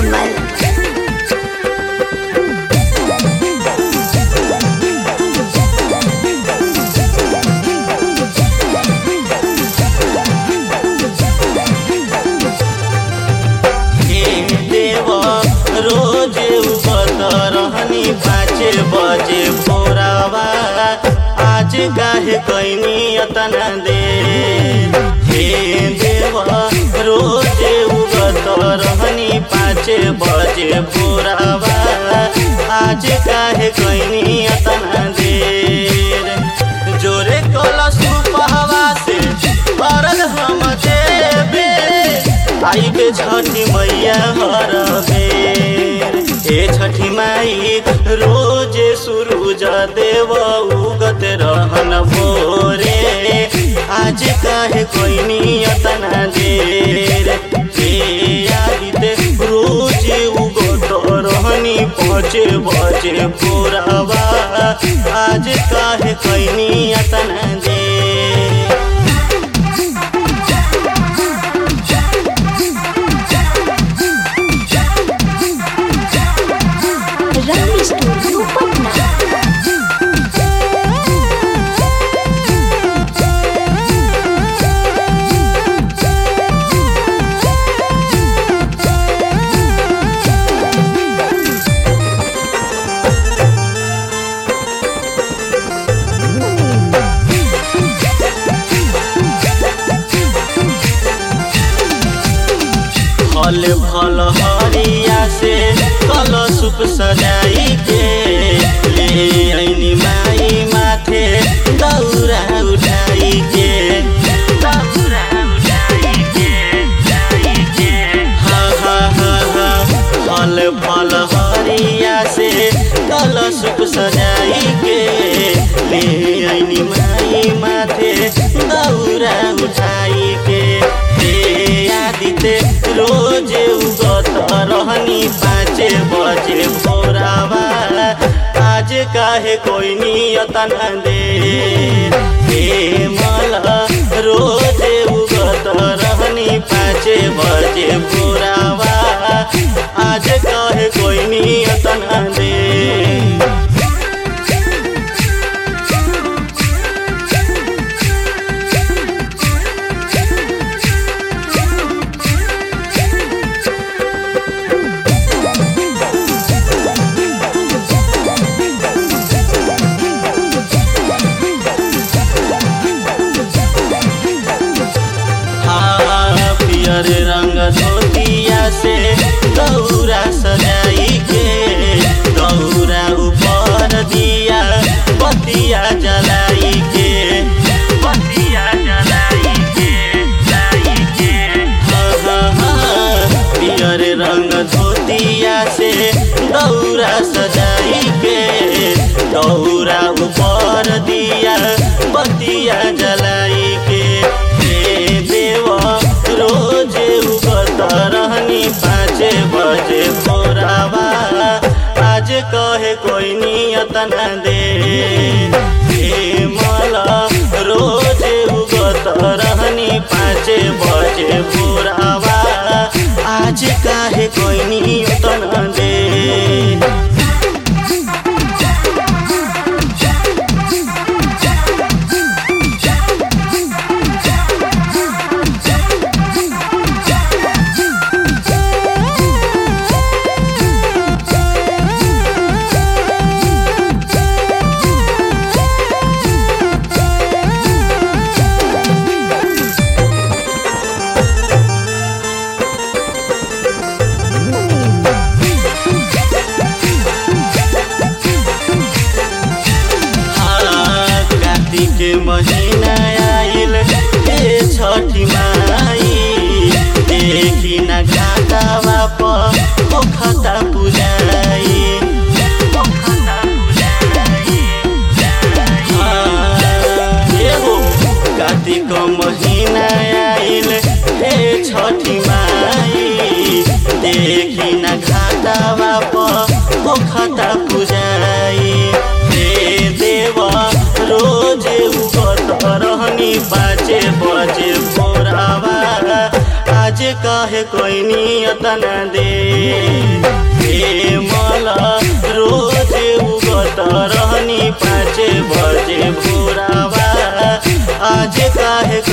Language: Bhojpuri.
निर्मल हे देव रोज उगत रहनी पाँच बजे भोरावा आज काहे कैनी अतना दे हे देव रोज उगत रहनी पाँच बजे भोरावा आज काहे कैनी अतना देर जोरे कलश पहवा से परल हम देवे आई के छठी मैया हर बेर ए छठी माई रोज सूरज देव उगत रहन भोरे आज काहे कोई नियतना देर हे आदिते रोज उगत रहनी पहुँचे बजे भोरावा आज काहे कोई नियतना देर रंग स्टूडियो पटना फल फल हरिया से कल सुप सजाई के ले ऐनी माई माथे दौरा उठाई के दौरा उठाई के उठाई के हा हा हा हा फल फल हरिया से कल सुप सजाई के ले ऐनी माई माथे दौरा उठाई के हे आदिते रोज उगत रहनी पाँच बजे भोरावा आज काहे कोई नियत न दे हे मला रोज उगत रहनी पाँच बजे भोरावा आज काहे कोई नियत न दे हाँ, पियर रंग धोतिया से दौरा सजाई के दौरा ऊपर दिया बतिया जलाई के बतिया जलाई के जलाई के हाँ, हाँ, हाँ, पियर रंग धोतिया से दौरा सजाई के दौरा ऊपर दिया बतिया जलाई के हे देव रोज उगत रहनी पाँच बजे भोरावा आज कहे कोई नियत न दे हे मला रोज उगत रहनी पाँच बजे भोरावा आज काहे कोई नियत न दे हाँ, कार्तिक महीना आइल हे छठी माई देखी न घाटावा पर पोखता पुजाई पोखता पुजाई, हाँ, हे हो, कार्तिक महीना आइल हे छठी माई देखी न घाटावा पर पोखता पुजाई हे देवा रोज उगत रहनी पाँच बजे भोरावा आज काहे कोई नियतन दे हे मला रोज उगत रहनी पाँच बजे भोरावा आज काहे